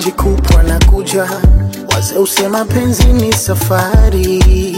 maji kupwa na kuja, wazee usema penzi ni safari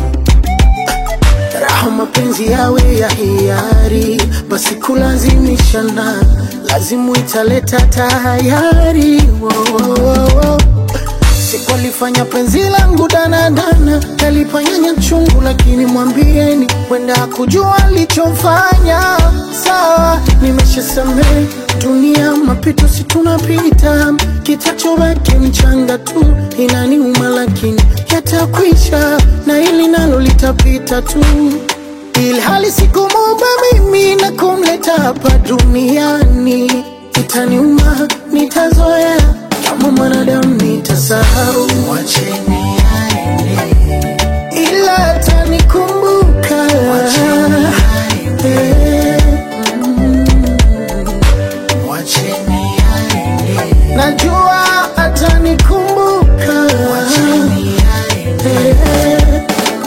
raha mapenzi yawe ya hiari, basi kulazimishana lazimu italeta tayari. Wo, wo, wo, wo. Siku alifanya penzi langu danadana, kalipanyanya chungu, lakini mwambieni wenda kujua alichofanya. Sawa, nimeshasamehe dunia, mapito si tunapita, kitachobaki mchanga tu, inaniuma lakini yatakwisha, na hili nalo litapita tu, ilhali sikumuumba mimi na kumleta hapa duniani. Itaniuma, nitazoea kama mwanadamu nitasahau, Mwacheni aende, ila atanikumbuka mwacheni aende, Eh, mwacheni aende, najua atanikumbuka mwacheni aende. Eh,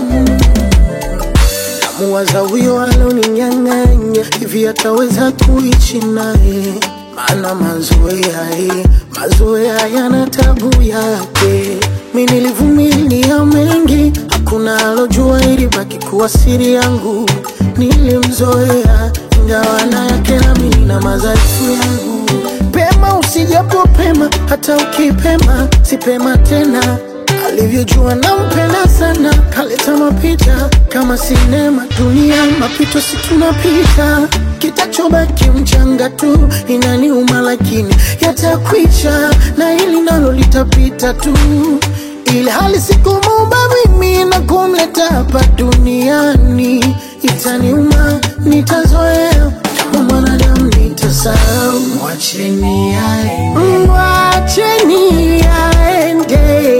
namuwaza huyo aloninyang'anya hivi ataweza kuishi naye maana mazoea eh, mazoea yana tabu yake mi nilivumilia mengi hakuna alojua ilibaki kuwa siri yangu nilimzoea ingawa na yake nami nina madhaifu yangu pema usijapo pema hata ukipema sipema tena alivyojua nampenda sana kaleta mapicha kama sinema dunia mapito si tunapita kitachobaki mchanga tu inaniuma lakini yatakwisha na hili nalo litapita tu ili hali sikumuumba mimi na kumleta hapa duniani itaniuma nitazoea kama mwanadamu nitasahau Mwacheni aende, Mwacheni aende,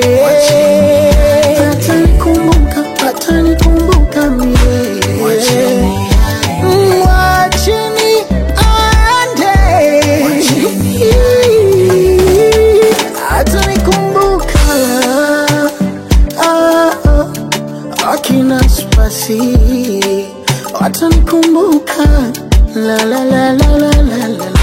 atanikumbuka, atanikumbuka mie. mwacheni aende, Mwacheni aende, Mwacheni atanikumbuka. Ah, ah, akina spasi watanikumbuka, la la la la la la la.